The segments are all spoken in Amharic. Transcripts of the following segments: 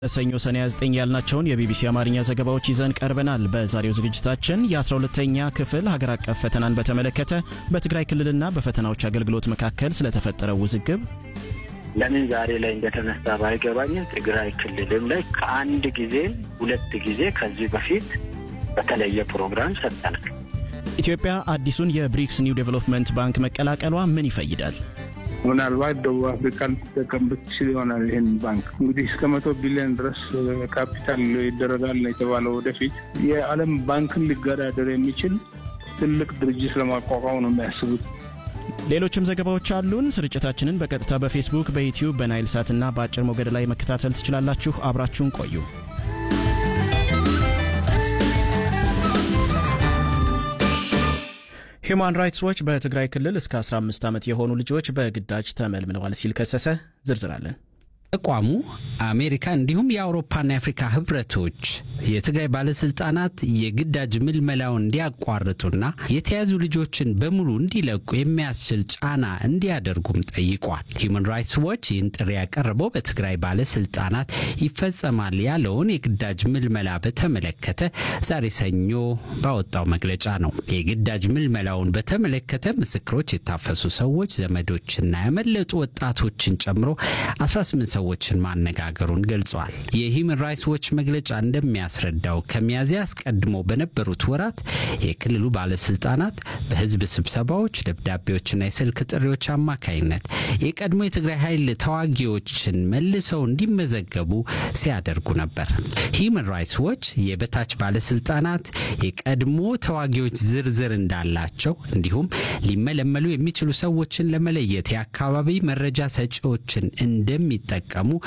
ሰኞ ሰኔ 29 ያልናቸውን የቢቢሲ አማርኛ ዘገባዎች ይዘን ቀርበናል። በዛሬው ዝግጅታችን የ12ተኛ ክፍል ሀገር አቀፍ ፈተናን በተመለከተ በትግራይ ክልልና በፈተናዎች አገልግሎት መካከል ስለተፈጠረው ውዝግብ፣ ለምን ዛሬ ላይ እንደተነሳ ባይገባኝም ትግራይ ክልልም ላይ ከአንድ ጊዜ ሁለት ጊዜ ከዚህ በፊት በተለየ ፕሮግራም ሰጠናል። ኢትዮጵያ አዲሱን የብሪክስ ኒው ዴቨሎፕመንት ባንክ መቀላቀሏ ምን ይፈይዳል? ምናልባት ደቡብ አፍሪካ ልትጠቀምበት ትችል ይሆናል። ይህን ባንክ እንግዲህ እስከ መቶ ቢሊዮን ድረስ ካፒታል ይደረጋል የተባለው ወደፊት የዓለም ባንክን ሊገዳደር የሚችል ትልቅ ድርጅት ለማቋቋም ነው የሚያስቡት። ሌሎችም ዘገባዎች አሉን። ስርጭታችንን በቀጥታ በፌስቡክ፣ በዩትዩብ፣ በናይል ሳትና በአጭር ሞገድ ላይ መከታተል ትችላላችሁ። አብራችሁን ቆዩ። ሂዩማን ራይትስ ዎች በትግራይ ክልል እስከ 15 ዓመት የሆኑ ልጆች በግዳጅ ተመልምለዋል ሲል ከሰሰ። ዝርዝር አለን። ተቋሙ አሜሪካ እንዲሁም የአውሮፓና የአፍሪካ ህብረቶች የትግራይ ባለስልጣናት የግዳጅ ምልመላውን እንዲያቋርጡና የተያዙ ልጆችን በሙሉ እንዲለቁ የሚያስችል ጫና እንዲያደርጉም ጠይቋል። ሂዩማን ራይትስ ዎች ይህን ጥሪ ያቀረበው በትግራይ ባለስልጣናት ይፈጸማል ያለውን የግዳጅ ምልመላ በተመለከተ ዛሬ ሰኞ ባወጣው መግለጫ ነው። የግዳጅ ምልመላውን በተመለከተ ምስክሮች፣ የታፈሱ ሰዎች፣ ዘመዶችና ያመለጡ ወጣቶችን ጨምሮ 18 ሰዎችን ማነጋገሩን ገልጿል። የሂውማን ራይትስ ዎች መግለጫ እንደሚያስረዳው ከሚያዝያ አስቀድሞ በነበሩት ወራት የክልሉ ባለስልጣናት በህዝብ ስብሰባዎች፣ ደብዳቤዎችና የስልክ ጥሪዎች አማካይነት የቀድሞ የትግራይ ኃይል ተዋጊዎችን መልሰው እንዲመዘገቡ ሲያደርጉ ነበር። ሂውማን ራይትስ ዎች የበታች ባለስልጣናት የቀድሞ ተዋጊዎች ዝርዝር እንዳላቸው እንዲሁም ሊመለመሉ የሚችሉ ሰዎችን ለመለየት የአካባቢ መረጃ ሰጪዎችን እንደሚጠቀሙ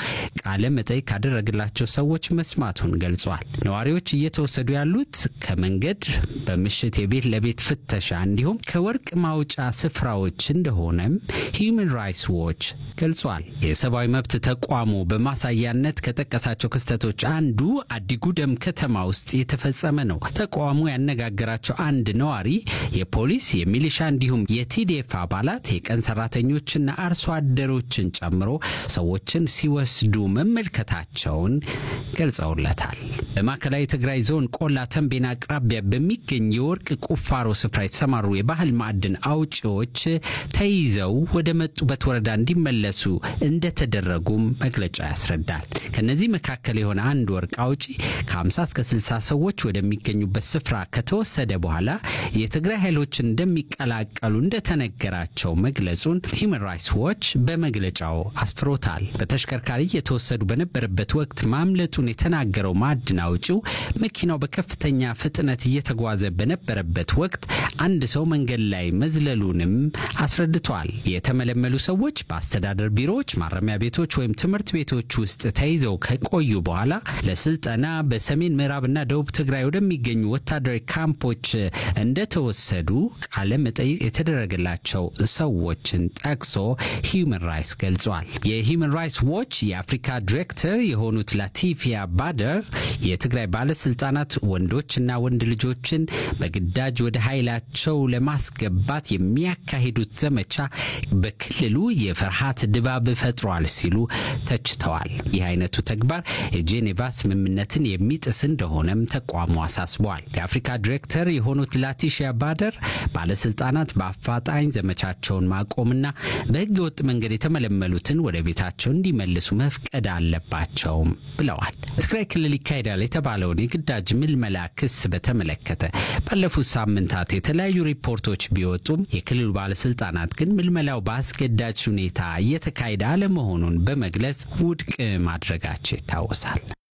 ቃለ መጠይቅ ካደረግላቸው ሰዎች መስማቱን ገልጿል። ነዋሪዎች እየተወሰዱ ያሉት ከመንገድ በምሽት የቤት ለቤት ፍተሻ እንዲሁም ከወርቅ ማውጫ ስፍራዎች እንደሆነም ሂዩማን ራይትስ ዎች ገልጿል። የሰብአዊ መብት ተቋሙ በማሳያነት ከጠቀሳቸው ክስተቶች አንዱ አዲጉደም ከተማ ውስጥ የተፈጸመ ነው። ተቋሙ ያነጋገራቸው አንድ ነዋሪ የፖሊስ የሚሊሻ እንዲሁም የቲዴፍ አባላት የቀን ሰራተኞችና አርሶ አደሮችን ጨምሮ ሰዎችን ሲወስዱ መመልከታቸውን ገልጸውለታል። በማዕከላዊ ትግራይ ዞን ቆላ ተንቤን አቅራቢያ በሚገኝ የወርቅ ቁፋሮ ስፍራ የተሰማሩ የባህል ማዕድን አውጪዎች ተይዘው ወደ መጡበት ወረዳ እንዲመለሱ እንደተደረጉም መግለጫ ያስረዳል። ከነዚህ መካከል የሆነ አንድ ወርቅ አውጪ ከ50 እስከ 60 ሰዎች ወደሚገኙበት ስፍራ ከተወሰደ በኋላ የትግራይ ኃይሎችን እንደሚቀላቀሉ እንደተነገራቸው መግለጹን ሂውማን ራይትስ ዎች በመግለጫው አስፍሮታል። በተሽከርካሪ እየተወሰዱ በነበረበት ወቅት ማምለጡን የተናገረው ማዕድን አውጪው መኪናው በከፍተኛ ፍጥነት እየተጓዘ በነበረበት ወቅት አንድ ሰው መንገድ ላይ መዝለሉንም አስረድቷል። የተመለመሉ ሰዎች በአስተዳደር ቢሮዎች፣ ማረሚያ ቤቶች ወይም ትምህርት ቤቶች ውስጥ ተይዘው ከቆዩ በኋላ ለስልጠና በሰሜን ምዕራብና ደቡብ ትግራይ ወደሚገኙ ወታደራዊ ካምፖች እንደተወሰዱ ቃለ መጠይቅ የተደረገላቸው ሰዎችን ጠቅሶ ሂውማን ራይትስ ገልጿል። የሂውማን ራይትስ ዎች የአፍሪካ ዲሬክተር የሆኑት ላቲፊያ ባደር የትግራይ ባለስልጣናት ወንዶችና ወንድ ልጆችን በግዳጅ ወደ ኃይላቸው ለማስገባት የሚያካሂዱት ዘመቻ በክልሉ የፍርሃት ድባብ ፈጥሯል ሲሉ ተችተዋል። ይህ አይነቱ ተግባር የጄኔቫ ስምምነትን የሚጥስ እንደሆነም ተቋሙ አሳስበዋል። የአፍሪካ ዲሬክተር የሆኑት ላቲሺያ ባደር ባለስልጣናት በአፋጣኝ ዘመቻቸውን ማቆምና በህገ ወጥ መንገድ የተመለመሉትን ወደ ቤታቸው እንዲመልሱ መፍቀድ አለባቸውም ብለዋል። በትግራይ ክልል ይካሄዳል የተባለውን የግዳጅ ምልመላ ክስ በተመለከተ ባለፉት ሳምንታት የተለያዩ ሪፖርቶች ቢወጡም የክልሉ ባለስልጣናት ግን ምልመላው በአስገዳጅ ሁኔታ እየተካሄደ አለመሆኑን በመግለጽ ውድቅ ማድረጋቸው ይታወሳል።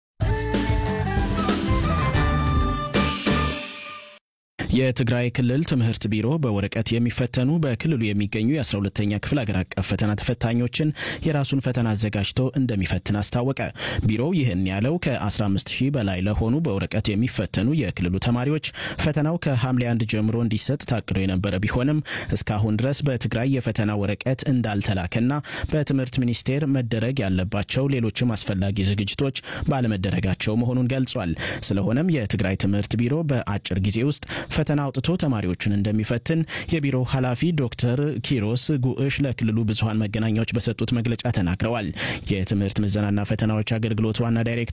የትግራይ ክልል ትምህርት ቢሮ በወረቀት የሚፈተኑ በክልሉ የሚገኙ የ12ተኛ ክፍል አገር አቀፍ ፈተና ተፈታኞችን የራሱን ፈተና አዘጋጅቶ እንደሚፈትን አስታወቀ። ቢሮው ይህን ያለው ከ15 ሺህ በላይ ለሆኑ በወረቀት የሚፈተኑ የክልሉ ተማሪዎች ፈተናው ከሐምሌ አንድ ጀምሮ እንዲሰጥ ታቅዶ የነበረ ቢሆንም እስካሁን ድረስ በትግራይ የፈተና ወረቀት እንዳልተላከና በትምህርት ሚኒስቴር መደረግ ያለባቸው ሌሎችም አስፈላጊ ዝግጅቶች ባለመደረጋቸው መሆኑን ገልጿል። ስለሆነም የትግራይ ትምህርት ቢሮ በአጭር ጊዜ ውስጥ ፈተና አውጥቶ ተማሪዎቹን እንደሚፈትን የቢሮው ኃላፊ ዶክተር ኪሮስ ጉዕሽ ለክልሉ ብዙሀን መገናኛዎች በሰጡት መግለጫ ተናግረዋል። የትምህርት ምዘናና ፈተናዎች አገልግሎት ዋና ዳይሬክተር